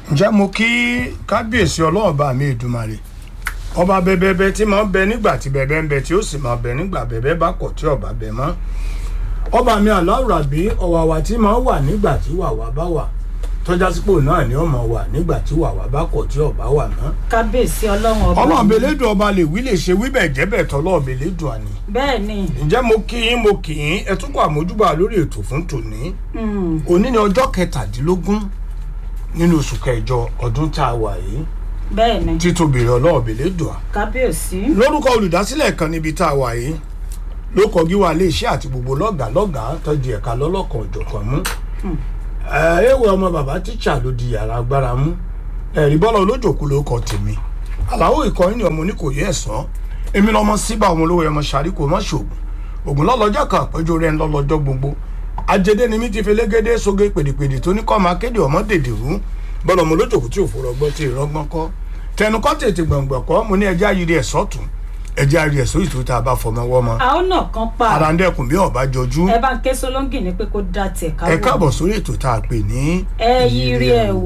ǹjẹ́ mo kí kábíyèsí ọlọ́run bá mi Èdùmàrè ọba bẹbẹbẹ tí máa ń bẹ nígbà tí bẹbẹ ń bẹ tí ó sì máa bẹ nígbà bẹbẹ bá kọ̀ tí ọba bẹ mọ́ ọba mi aláwùrábí ọ̀wàwà tí máa ń wà nígbà tí wàwà bá wà tọ́já sípò náà ni ó máa wà nígbà tí wàwà bá kọ̀ tí ọba wà mọ́ kábíyèsí ọlọ́run ọba ọlọ́run belédùn ọba lè wí lè ṣe wí bẹ̀ jẹ́ bẹ̀ tọ́lọ́run belédùn àní bẹ́ẹ̀ ni ǹjẹ́ mo kí yín mo kì í ẹ tún kọ àmójúbà lórí ètò fún tòní mm, òní ni ọjọ́ kẹtàdínlógún nínú oṣù kẹjọ ọdún tá a wà yìí bẹ́ẹ̀ ni títóbi rẹ̀ ọlọ́run belédùn à kábíyèsí lórúkọ olùdásílẹ̀ kan níbi tá a wà yìí ló kọjú wa ilé iṣẹ́ àti gbogbo lọ́gàá lọ́gàá tọ́jú ẹ̀ka lọ́lọ́kan òjọ̀kan mú ẹ̀ẹ́wẹ̀ ọmọ bàbá tíṣà ló di yàrá agbára mú ẹ̀rí bọ́lá olójòkú ló kọ tèmi àlàó ìkọyín ni ọmọ oníkòyí ẹ̀sán èmi lọmọ síbà ọmọ olówó ẹmọ sàríkò mọ́ ṣògùn ògùn lọ́lọ́jọ́ kan àpéjọ rẹ̀ ń lọ́lọ́jọ́ gbogbo ajédé ni mi ti fi légédé sóge pèdèpèdè tó ní kọ́ máa kéde ọmọ dèdè rú bọ́lá ọmọ olójòkú tí òfò rọgbọ́n tí ìrọgbọ́n kọ́ tẹnukọ́ tètè gbọ̀ngbọ̀n kọ́ mo ní ẹjẹ́ ayiri ẹ̀sọ́ tún ẹjẹ́ ayiri ẹ̀sọ́ ìtú tá a bá fọmọ wọ́mọ àwọn náà kan pa ara ń dẹ́kun bí ọba jọjú ẹ bá ń ké sọlọ́ngì ní pé kó dá tiẹ̀ káwọ́ ẹ káàbọ̀ sórí ètò tá a pè ní ẹ yiri ẹ wò